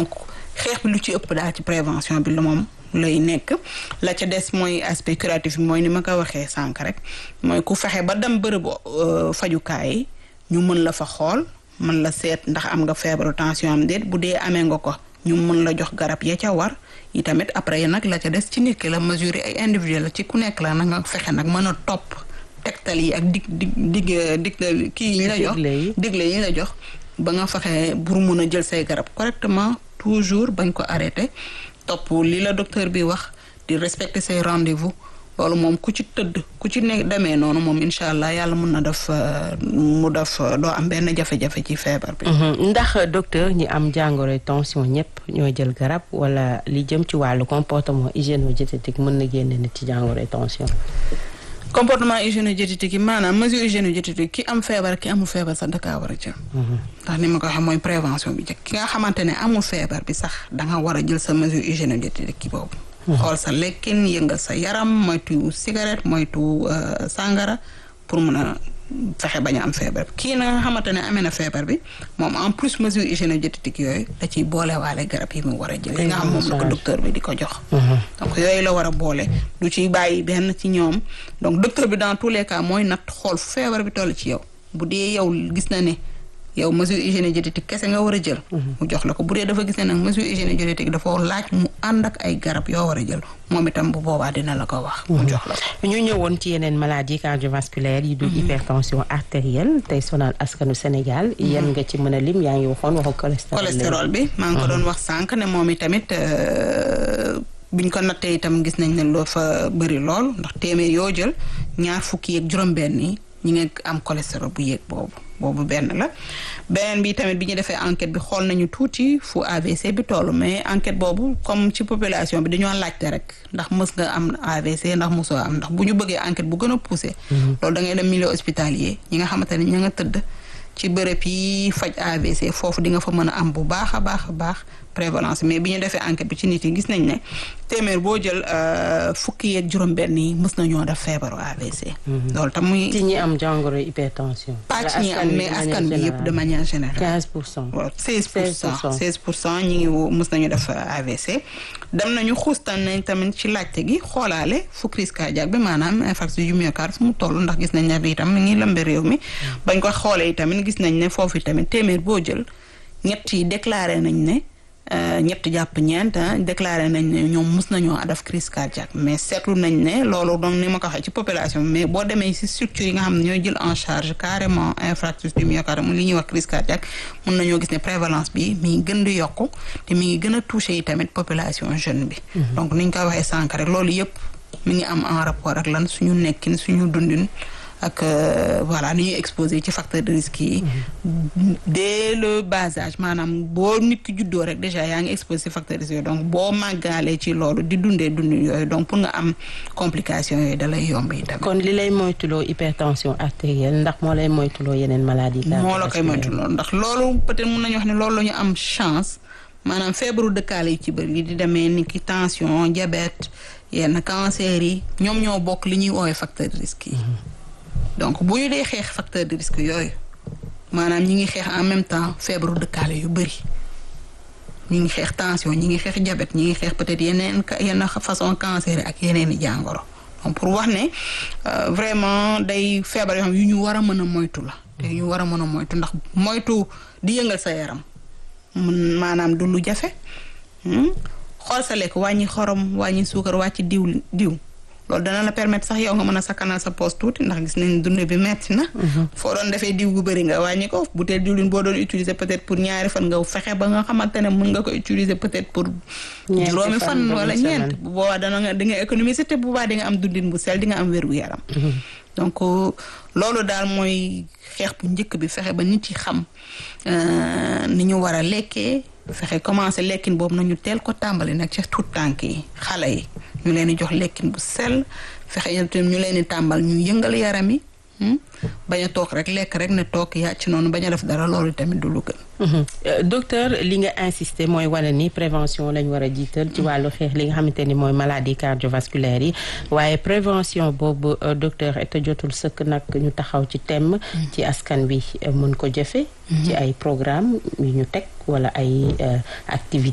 donc xeex bi lu ci ëpp daal ci prévention bi la moom lay nekk la ca des mooy aspect curatif bi mooy ni ma ko waxee sànq rek mooy ku fexe ba dem bërëbu fajukaay yi ñu mën la fa xool mën la seet ndax am nga feebaru tension am déet bu dee amee nga ko ñu mën la jox garab ya ca war yi tamit après nag la ca des ci nit ki la mesure ay individuel la ci ku nekk la na nga fexe nag mën a topp tegtal yi ak dig dig dig dig kii yi ñu la jox digle yi ñu la jox ba nga fexe pour mun a jël say garab correctement toujours bañ ko arrêté topp li la docteur bi wax di respecter say rendez-vous loolu moom ku ci tëdd ku ci ne demee noonu moom incha allah yàlla mun na def mu def doo am benn jafe-jafe ci feebar bi. ndax docteur ñi am jàngoro tension ñëpp ñoo jël garab wala li jëm ci wàllu comportement hygiéno-diététique mën na génne nit ci jàngoro tension. comportement hygiéno-diététique yi maanaam mesure hygiéno-diététique ki am feebar ki amul feebar sax dakaa war a jël. ndax ni ma ko waxee mooy prévention bi njëkk ki nga xamante ne amul feebar bi sax da nga war a jël sa mesure hygiéno-diététique ki boobu. xool sa lekkin yëngal sa yaram moytu cigarette moytu sàngara pour mën a fexe bañ a am feebar bi kii na nga xamante ne amee na feebar bi moom en plus mesure hygiéno-diététique yooyu da ciy boolewaale garab yi mu war a jël yi nga xam moom la ko docteur bi di ko jox donc yooyu la war a boole du ciy bàyyi benn ci ñoom donc docteur bi dans tous les cas mooy nat xool feebar bi toll ci yow bu dee yow gis na ne yow mesure hygiéno-diététique kese nga war a jël mu jox la ko bu dee dafa gis ne nag mesure hygiéno-diététique dafa laaj mu ànd ak ay garab yoo war a jël moom itam bu boobaa dina la ko wax mu jox la ko ñu ñëwoon ci yeneen maladie cardiovasculaire yi du hypertension artérielle tey sonal askanu Sénégal yan nga ci mën a lim yaa ngi waxoon waxu cholestérol cholestérol bi maa ngi ko doon wax sànq ne moom itamit biñ ko nattee itam gis nañ ne loo fa bëri lool ndax téeméer yoo jël ñaar fukki yeeg juróom-benn yi ñi ngi am cholestérol bu yéeg boobu boobu benn la beneen bi tamit bi ñu defee enquête bi xool nañu tuuti fu AVC bi toll mais enquête boobu comme ci population bi dañoo laajte rek ndax mës nga am AVC ndax mosoo am ndax bu ñu bëggee enquête bu gën a poussé loolu da ngay dem milieu hospitalier ñi nga xamante ne ña nga tëdd ci bërëb yi faj AVC foofu di nga fa mën a am bu baax a baax a baax prévalence mais bi ñu defee enquête bi ci nit yi gis nañ ne téeméer boo jël fukki yeeg juróom-benn yi mës nañoo def feebaru AVC. loolu tam muy. ci ñi am jàngoro hypertension. pas ci ñi am mais askan bi yëpp de manière générale. 15 pour cent. waaw 16 pour cent 16 pour cent ñi ngi mës nañu def AVC. dem nañu xuustan nañ tamit ci laajte gi xoolaale fu crise cardiaque bi maanaam infarctus du myocarde fu mu toll ndax gis nañ ne bi itam mi ngi lëmbe réew mi. bañ ko xoolee itamit gis nañ ne foofu tamit téeméer boo jël ñett yi déclaré nañ ne. ñett jàpp ñeent déclaré nañ ne ñoom mus nañoo def crise cardiaque mais seetlu nañ ne loolu donc ni ma ko waxee ci population bi mais boo demee ci structure yi nga xam ne ñooy jël en charge carrément infarctus du myocarde mu li ñuy wax crise cardiaque mun nañoo gis ne prévalence bi mi ngi gën di yokku te mi ngi gën a touché yi tamit population jeune bi. donc ni ñu ko waxee sànq rek loolu yëpp mi ngi am en rapport ak lan suñu nekkin suñu dundin. ak voilà ni ñuy exposé ci facteur de risque yi dès le bas âge maanaam boo nit ki juddoo rek déjà yaa ngi exposé ci facteur de risque yooyu donc boo màggaalee ci loolu di dundee dundin yooyu donc pour nga am complication yooyu da lay yomb yi tamit. kon li lay moytuloo hypertension artérielle ndax moo lay moytuloo yeneen maladie moo la koy moytuloo ndax loolu peut-être mun nañu wax ne loolu la ñu am chance maanaam feebaru dëkkaale yi ci bëri di demee ni ki tension diabète yenn cancer yi ñoom ñoo bokk li ñuy woowee facteur de risque yi. donc bu ñu dee xeex facteur de risque yooyu maanaam ñi ngi xeex en même temps feebaru dëkkaale yu bëri ñi ngi xeex tension ñi ngi xeex diabète ñi ngi xeex peut-être yeneen yenn façon cancer ak yeneen i jàngoro donc pour wax ne vraiment day feebar yoo xam yu ñu war a mën a moytu la te yu ñu war a mën a moytu ndax moytu di yëngal sa yaram mun maanaam du lu jafe xool sa lekk wàññi xorom wàññi suukar wàcc diw diw loolu dana la permettre sax yow nga mën a sakkanal sa poche tuuti ndax gis nañ dund bi metti na foo doon defee diw gu bëri nga wàññi ko bu tee diwlin boo doon utiliser peut-être pour ñaari fan nga fexe ba nga xamante ne mën nga ko utiliser peut-être pour juróomi fan wala ñeent bu boobaa dana nga di nga économiser te bu boobaa di nga am dundin bu sel di nga am wér gu yaram donc loolu daal mooy xeex bu njëkk bi fexe ba nit yi xam ni ñu war a lekkee fexe commencé lekkin boobu nañu teel ko tàmbali nag ci tout tànk yi xale yi ñu leen di jox lekkin bu sell fexe ñu leen di tàmbal ñu yëngal yaram yi bañ a toog rek lekk rek ne toog yaa ci noonu bañ a def dara loolu tamit du lu gën. docteur li nga insister mooy wane ni prévention lañ war a jiital ci wàllu xeex li nga xamante ni mooy maladie cardiovasculaire yi waaye prévention boobu docteur te jotul sëkk nag ñu taxaw ci thème. ci askan wi mën ko jëfe ci ay programme yu ñu teg wala ay activités.